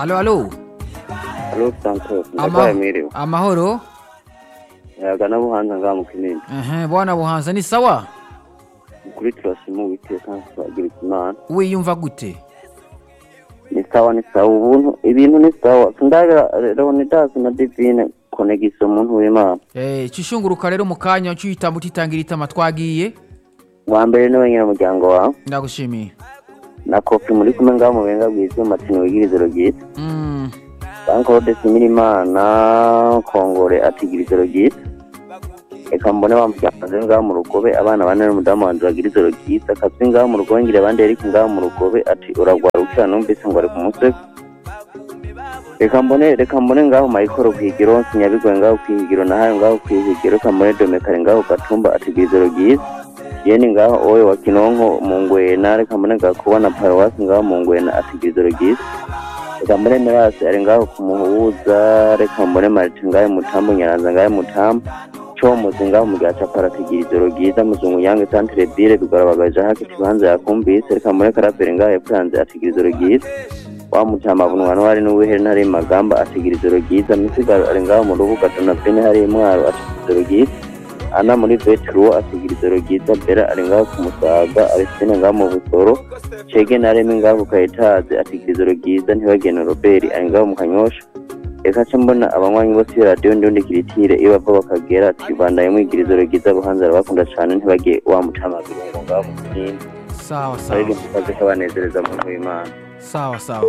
Alo, alo. Alo Santos, Ama- ndagwaye mwiriwe. amahoro Yaga na Buhanza ngamu kinini. Ehe, bwana buhanza ni sawa Kuri turasimu witeka twagira imana. wiyumva gute Ni sawa ni sawa ubuntu ibintu ni sawa. Ndaga Leonidas na Divine connection muntu w'Imana. Eh, cyo ushunguruka rero mu kanya cyo uhitamo utitangira itama twagiye Wa mbere ni wenyine umuryango wawe. ndagushimiye Na kopi muri kumwe ngaho mu benga bwiza Martin wigirizero gito. Mm, Bankode simira Imana Kongore atigirizero gito. Eka mbone bamujyanaze ngaho mu rugobe abana bane n'umudamu wanjye bagirizero gito. Akazwi ngaho mu rugobe ngira abandi Eric ngaho mu rugobe ati uragwara ukira numvise ngo ari ku musego. reka mbone reka mbone ngaho mayikoro kwigiro sinyabigoye ngaho kwihigiro nahayo ngaho kwihigiro reka mbone domekare ngaho gatumba atigizero byiza yeni ngaho oyo wa kinonko mu ngwena reka mbone ngaho kubona paruwasi ngaho mu ngwena atigizero byiza reka mbone mirasi ari ngaho kumuhuza reka mbone marite ngaho mutambo nyaranza ngaho mutambo comuzi ngaho mu gihe capara atigizero byiza muzungu yange santire bire bigorabagaje hakiti banze yakumvise reka mbone karabere ngaho hepfo yanze atigizero byiza wamutamavunwa n'uwari n'uwihera ntari magamba asigira ijoro ryiza misigaro ari ngaho mu rubuga donatine hari intwaro asigira ijoro ryiza ana muri vetruwo asigira ijoro ryiza bera ari ngaho ku musaga arisitine ngaho mu busoro cege na remi ngaho ku kayetazi asigira ijoro ryiza ntibagene robert ari ngaho mu kanyosha reka ce mbona abanywanyi bose radiyo ndiundi kiritire iyo bava bakagera ati bandaye mwigira ijoro ryiza buhanzi arabakunda cyane ntibage wamutamavira ngo ngaho mu kinini sawa sawa aririmbo kazi kabanezereza mu w'imana sawa sawa